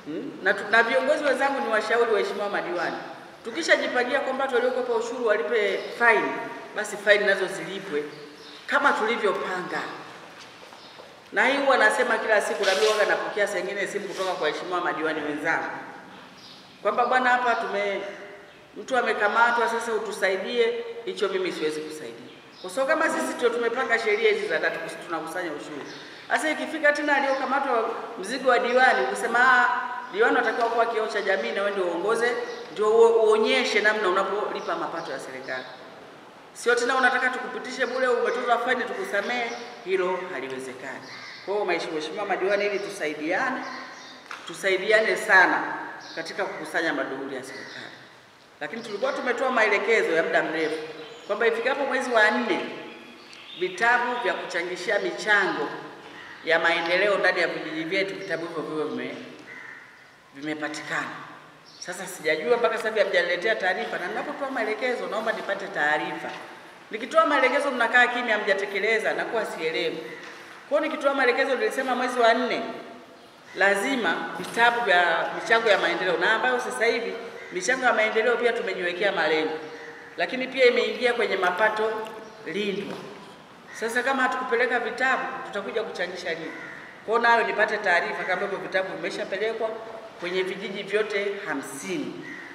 Hmm? Na, tu- na viongozi wenzangu ni washauri waheshimiwa madiwani, tukishajipangia kwamba watu waliokopa ushuru walipe faini, basi faini nazo zilipwe kama tulivyopanga. Na hii huwa nasema kila siku, na mimi huwa napokea saa ingine simu kutoka kwa waheshimiwa madiwani wenzangu kwamba bwana, hapa tume mtu amekamatwa, sasa utusaidie. Hicho mimi siwezi kusaidia, kwa sababu kama sisi ndio tumepanga sheria hizi za tatu, tunakusanya ushuru. Sasa ikifika tena aliyokamatwa mzigo wa diwani, kusema ah, diwani unatakiwa kuwa kioo cha jamii na wewe ndio uongoze, ndio uo- uonyeshe namna unapolipa mapato ya serikali. Sio tena unataka tukupitishe bure, umetozwa faini tukusamee, hilo haliwezekani. Kwa hiyo mheshimiwa madiwani, ili tusaidiane, tusaidiane sana katika kukusanya maduhuli ya serikali. Lakini tulikuwa tumetoa maelekezo ya muda mrefu kwamba ifikapo mwezi wa nne vitabu vya kuchangishia michango ya maendeleo ndani ya vijiji vyetu, vitabu hivyo viwe vime vimepatikana. Sasa sijajua mpaka sasa hivi hamjaniletea taarifa, na ninapotoa maelekezo naomba nipate taarifa. Nikitoa maelekezo mnakaa kimya, hamjatekeleza, nakuwa sielewi. Kwa hiyo nikitoa maelekezo, nilisema mwezi wa nne lazima vitabu vya michango ya maendeleo, na ambayo sasa hivi michango ya maendeleo pia tumejiwekea malengo, lakini pia imeingia kwenye mapato lindwa. Sasa kama hatukupeleka vitabu, tutakuja kuchangisha nini? Kwa hiyo nayo nipate taarifa kama hivyo vitabu vimeshapelekwa kwenye vijiji vyote hamsini